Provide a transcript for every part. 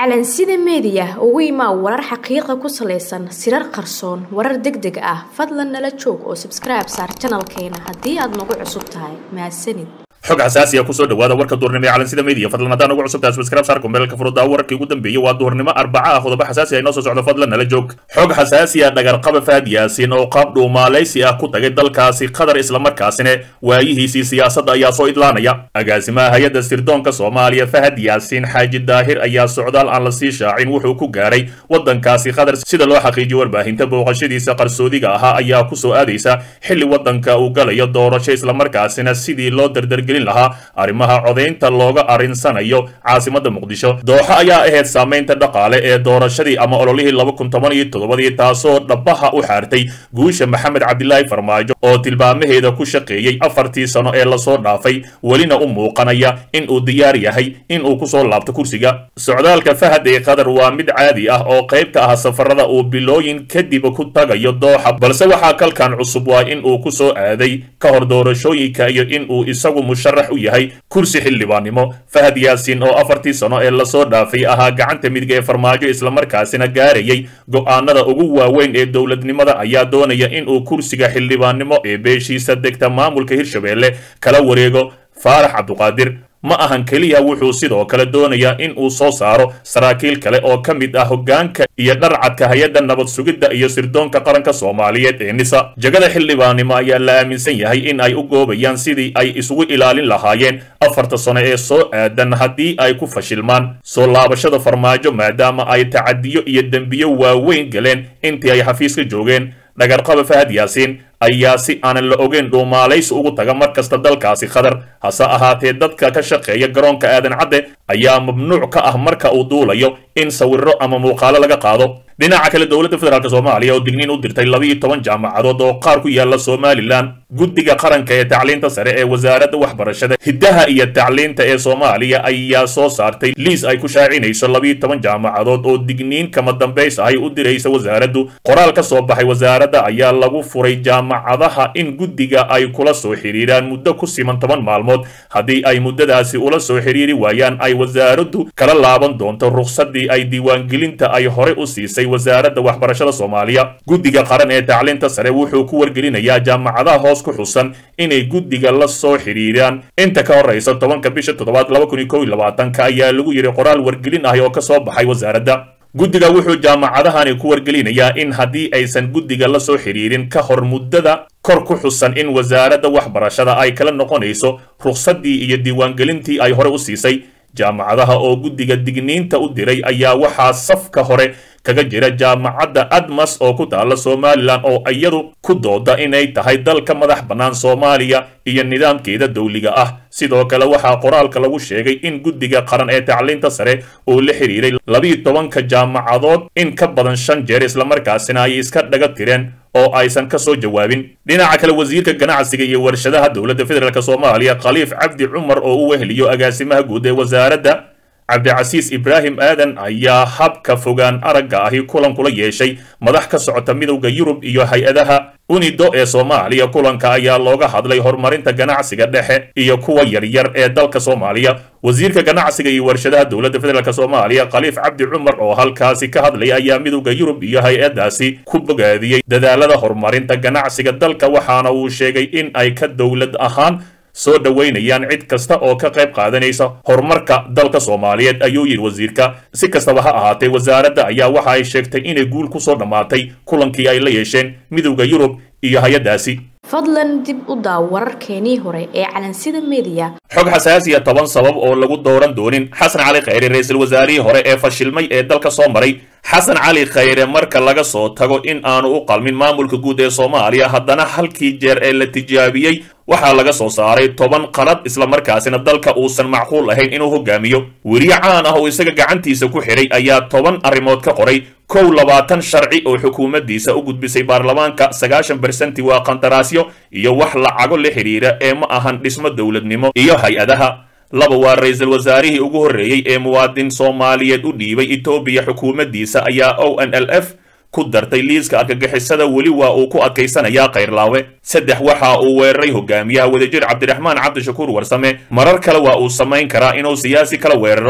calansida meediya ugu imaa warar xaqiiqa ku salaysan sirar qarsoon warar deg deg ah fadlan nala joog oo sabskribe saar janalkeena haddii aad nagu cusub tahay mahadsanid xog xasaasiya kusoo dhawaada warka duhurnimo ee calansida media fadlan haddaan ugu cusubtahay subscribe saar kumbeelka furudaa wararkii ugu dambeeyey waa duhurnimo arbaca ah qodobo xasaasi ah inoo soo socdo fadlan nala joog xog xasaasi ah dhagarqaba fahad yaasiin oo qaab dhuumaalaysi ah ku tagay dalkaasi qatar islamarkaasina waayihiisii siyaasadda ayaa soo idlaanaya agaasimaha hay-adda sirdoonka soomaaliya fahad yaasiin xaaji daahir ayaa socdaal aan la sii shaacin wuxuu ku gaaray wadankaasi qatar sida loo xaqiijiyo warbaahinta booqashadiisa qarsoodiga ahaa ayaa kusoo aadaysa xilli wadanka uu galayo doorasho islamarkaasina sidii loo dardargel lahaa arrimaha codaynta looga arinsanayo caasimada muqdisho dooxo ayaa ahayd saamaynta dhaqaale ee doorashadii ama ololihii laba kun toban iyo toddobadii taasoo dhabaha u xaartay guusha maxamed cabdilaahi farmaajo oo tilmaamaheeda ku shaqeeyey afartii sano ee lasoo dhaafay welina u muuqanaya in uu diyaar yahay in uu kusoo laabto kursiga socdaalka fahad ee qatar waa mid caadi ah oo qayb ka ah safarada uu bilooyin kadib ku tagayo dooxa balse waxaa kalkan cusub waa in uu kusoo aaday ka hor doorashooyinka iyo in uu isagu musharax u yahay kursi xildhibaannimo fahad yaasiin oo afartii sano ee lasoo dhaafay ahaa gacanta midig ee farmaajo islamarkaasina gaarayay go'aanada ugu waaweyn ee dowladnimada ayaa doonaya in uu kursiga xildhibaannimo ee beeshiisa degta maamulka hirshabeelle kala wareego faarax cabduqaadir ma ahan keliya wuxuu sidoo kale doonayaa in uu soo saaro saraakiil kale oo ka mid ah hoggaanka iyo dharcadka hay-adda nabad sugidda iyo sirdoonka qaranka soomaaliyeed ee nisa jagada xildhibaannimo ayaa la aaminsan yahay in ay u goobayaan sidii ay isugu ilaalin lahaayeen afarta sano ee soo aadan haddii ay ku fashilmaan soo laabashada farmaajo maadaama ay tacadiyo iyo dembiyo waaweyn galeen intii ay xafiiska joogeen dhagarqaba fahad yaasiin ayaa si aanan la ogeyn dhuumaalaysi ugu taga mar kasta dalkaasi qatar hase ahaatee dadka ka shaqeeya garoonka aadan cadde ayaa mamnuuc ka ah marka uu duulayo in sawirro ama muuqaalo laga qaado dhinaca kale dowladda federaalk soomaaliya oo digniin u dirtay labiiyo toban jaamacadood oo qaar ku yaala somalilan guddiga qaranka ee tacliinta sare ee wasaaradda waxbarashada hiddaha iyo tacliinta ee soomaaliya ayaa soo saartay liis ay ku shaacinayso labiiyo toban jaamacadood oo digniin kama dambays ahay u diraysa wasaaraddu qoraal ka soo baxay wasaaradda ayaa lagu furay jaamacadaha in guddiga ay kula soo xidhiiraan muddo ku siman toban maalmood haddii ay muddadaasi ula soo xidhiiri waayaan ay wasaaraddu kala laaban doonto rukhsaddii ay diiwaangelinta ay hore u siisay wasaaradda waxbarashada soomaaliya guddiga qaran ee tacliinta sare wuxuu ku wargelinayaa jaamacadaha hoos ku xusan inay guddiga la soo xidhiiraan inta ka horraysa tobanka bisha toddobaad laba kun iyo kow iyo labaatanka ayaa lagu yidhi qoraal wargelin ahi oo ka soo baxay wasaaradda guddiga wuxuu jaamacadahani ku wargelinayaa in haddii aysan guddiga la soo xidhiirin ka hor muddada kor ku xusan in wasaaradda waxbarashada ay kala noqonayso rukhsaddii iyo diiwaangelintii ay hore u siisay jaamacadaha oo guddiga digniinta u diray ayaa waxaa safka hore kaga jira jaamacadda admas oo ku taala somalilan oo iyadu ku dooda inay tahay dalka madax bannaan soomaaliya iyo nidaamkeeda dowliga ah sidoo kale waxaa qoraalka lagu sheegay in guddiga qaran ee tacliinta sare uu la xidhiiray labiiyo tobanka jaamacadood in ka badan shan jeer islamarkaasina ay iska dhaga tireen oo aysan ka soo jawaabin dhinaca kale wasiirka ganacsiga iyo warshadaha dowladda federaalk soomaaliya khaliif cabdi cumar oo u weheliyo agaasimaha guud ee wasaaradda cabdicasiis ibraahim aadan ayaa habka fogaan aragga ahi kulan kula yeeshay madax ka socota midowda yurub iyo hay-adaha unido ee soomaaliya kulanka ayaa looga hadlay horumarinta ganacsiga dhexe iyo kuwa yaryar ee dalka soomaaliya wasiirka ganacsiga iyo warshadaha dowladda federaalk soomaaliya khaliif cabdi cumar oo halkaasi ka hadlaya ayaa midowda yurub iyo hay-adaasi ku bogaadiyey dadaalada horumarinta ganacsiga dalka waxaana uu sheegay in ay ka dowlad ahaan soo dhoweynayaan cid kasta oo ka qayb qaadanaysa horumarka dalka soomaaliyeed ayuu yidhi wasiirka si kastaba ha ahaatee wasaaradda ayaa waxa ay sheegtay inay guul ku soo dhammaatay kulankii ay la yeesheen midowda yurub iyo hay-addaasi fadlan dib u daaw wararkeenii hore ee calansida meediya xog xasaasiya toban sabab oo lagu dooran doonin xasan cali khayre ra-iisul wasaarihii hore ee fashilmay ee dalka soo maray xasan cali khayre marka laga soo tago in aanu u qalmin maamulka guud ee soomaaliya haddana halkii jeer ee la tijaabiyey waxaa laga soo saaray toban qalad islamarkaasina dalka uusan macquul ahayn inuu hogaamiyo weriye caan ah oo isaga gacantiisa ku xidhay ayaa toban arrimood ka qoray kow labaatan sharci oo xukuumaddiisa u gudbisay baarlamaanka sagaashan bersenti waa qandaraasyo iyo wax lacago la xidhiira ee ma ahan dhismo dowladnimo iyo hay-adaha laba waa ra-iisul wasaarihii ugu horreeyey ee muwaadin soomaaliyeed u dhiibay etoobiya xukuumaddiisa ayaa o n l f ku dartay liiska argagixisada weli waa uu ku adkaysanayaa kayrlaawe saddex waxa uu weeraray hogaamiyaha wadajir cabdiraxmaan cabdishakuur warsame marar kale waa uu samayn karaa inuu siyaasi kala weeraro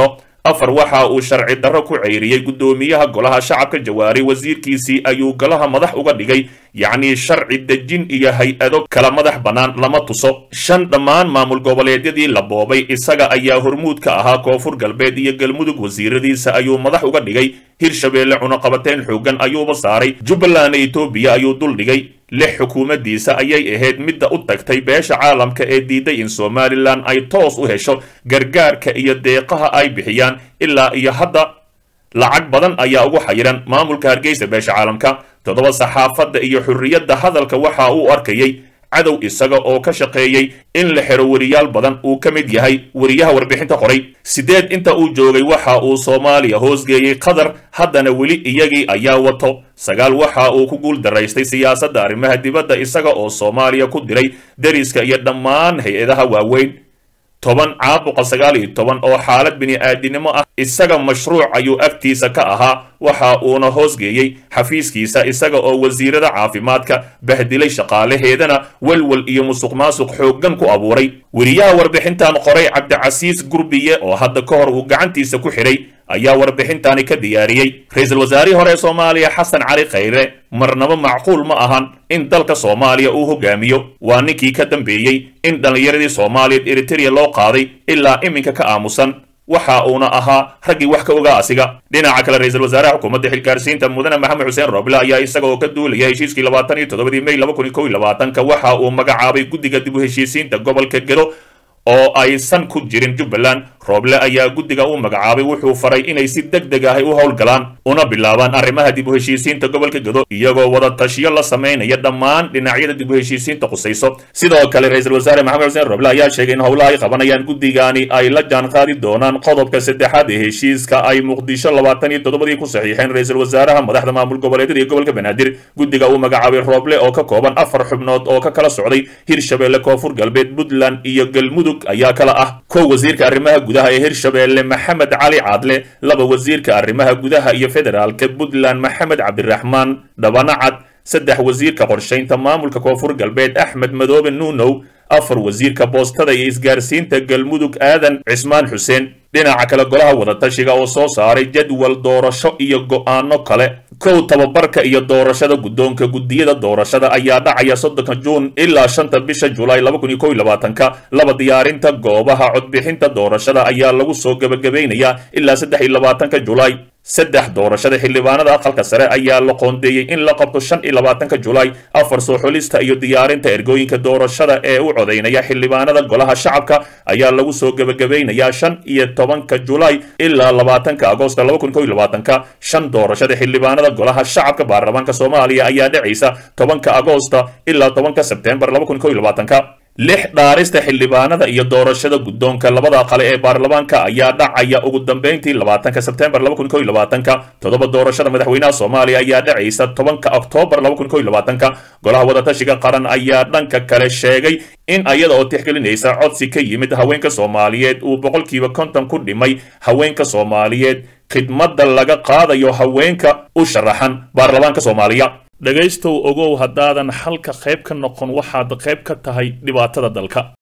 afar waxa uu sharci darro ku ceyriyey guddoomiyaha golaha shacabka jawaari wasiirkiisii ayuu golaha madax uga dhigay yacnii sharci dejin iyo hay-ado kala madax bannaan lama tuso shan dhammaan maamul goboleedyadii la boobay isaga ayaa hormuud ka ahaa koonfur galbeed iyo galmudug wasiiradiisa ayuu madax uga dhigay hirshabeelle cunaqabateyn xooggan ayuuba saaray jubbaland etoobiya ayuu dul dhigay lix xukuumaddiisa ayay ahayd midda u tagtay beesha caalamka ee diiday in somalilan ay toos u hesho gargaarka iyo deeqaha ay bixiyaan ilaa iyo hadda lacag badan ayaa ugu xayiran maamulka hargeysa beesha caalamka toddoba saxaafadda iyo xurriyadda hadalka waxa uu arkayey cadow isaga oo ka shaqeeyey in la xero weriyaal badan uu ka mid yahay weriyaha warbixinta qoray sideed inta uu joogay waxa uu soomaaliya hoosgeeyey qatar haddana weli iyagii ayaa wato sagaal waxa uu ku guul daraystay siyaasadda arrimaha dibadda isaga oo soomaaliya ku diray deriska iyo dhammaan hay-adaha waaweyn toban caabuqa sagaal iyo toban oo xaalad bini-aadinimo ah isaga mashruuc ayuu agtiisa ka ahaa waxa uuna hoosgeeyey xafiiskiisa isaga oo wasiirada caafimaadka bahdilay shaqaalaheedana welwel iyo musuq maasuq xooggan ku abuuray weriyaha warbixintan qoray cabdicasiis gurbiye oo hadda ka hor uu gacantiisa ku xidhay ayaa warbixintani ka diyaariyey ra-iisul wasaarihii hore ee soomaaliya xasan cali khayre marnaba macquul ma ahan in dalka soomaaliya uu hogaamiyo waa ninkii ka dambeeyey in dhallinyaradii soomaaliyeed eritereya loo qaaday ilaa iminka ka aamusan waxa uuna ahaa raggii wax ka ogaa asiga dhinaca kale ra-iisul wasaaraha xukuumadda xilgaarsiinta mudane maxamed xuseen roble ayaa isaga oo ka duulaya heshiiskii labaatan iyo toddobadii may laba kun iyo kow iyo labaatanka waxa uu magacaabay guddiga dib u heshiisiinta gobolka gedo oo aysan ku jirin jubbaland rooble ayaa guddiga u magacaabay wuxuu faray inay si deg deg ahay u howlgalaan una bilaabaan arrimaha dib u heshiisiinta gobolka gedo iyagoo wada tashiyo la samaynaya dhammaan dhinacyada dib u heshiisiinta khusayso sidoo kale ra-iisul wasaare maxamed xuseen roble ayaa sheegay in howlaha ay qabanayaan guddigani ay la jaanqaadi doonaan qodobka saddexaad ee heshiiska ay muqdisho labaatan iyo toddobadii ku saxiixeen ra-iisul wasaaraha madaxda maamul goboleedyada iyo gobolka banaadir guddiga uu magacaabay rooble oo ka kooban afar xubnood oo ka kala socday hirshabeelle koonfur galbeed puntland iyo galmudug ayaa kala ah kow wasiirka arrimaha gudaha ee hirshabeelle maxamed cali caadle laba wasiirka arrimaha gudaha iyo federaalka puntland maxamed cabdiraxmaan dhabanacad saddex wasiirka qorshaynta maamulka koonfur galbeed axmed madoobe nuunow afar wasiirka boostada iyo isgaarsiinta galmudug aadan cismaan xuseen dhinaca kale golaha wadatashiga oo soo saaray jadwal doorasho iyo go'aano kale kow tababarka iyo doorashada guddoonka guddiyada doorashada ayaa dhacaya soddonka juun ilaa shanta bisha julaay laba kun iyo kow iyo labaatanka laba diyaarinta goobaha codbixinta doorashada ayaa lagu soo gebagabaynayaa ilaa saddex iyo labaatanka julaay saddex doorashada xildhibaanada aqalka sare ayaa la qoondeeyey in la qabto shan iyo labaatanka julaay afar soo xulista iyo diyaarinta ergooyinka doorashada ee u codaynaya xildhibaanada golaha shacabka ayaa lagu soo gebagabaynayaa shan iyo tobanka julaay ilaa labaatanka agoosta laba kun kow iyo labaatanka shan doorashada xildhibaanada golaha shacabka baarlamaanka soomaaliya ayaa dhacaysa tobanka agoosta ilaa tobanka sebtembar laba kun kow iyo labaatanka lix dhaarista xildhibaanada iyo doorashada guddoonka labada qale ee baarlamaanka ayaa dhacaya ugu dambeyntii labaatanka sebtembar laba kun kow iyo labaatanka toddoba doorashada madaxweynaha soomaaliya ayaa dhacaysa tobanka oktoobar laba kun kow iyo labaatanka golaha wadatashiga qaran ayaa dhanka kale sheegay in ayada oo tixgelinaysa codsi ka yimid haweenka soomaaliyeed uu boqolkiiba konton ku dhimay haweenka soomaaliyeed khidmadda laga qaadayo haweenka u sharaxan baarlamaanka soomaaliya dhegaystow ogow haddaadan xalka qayb ka noqon waxaad qayb ka tahay dhibaatada dalka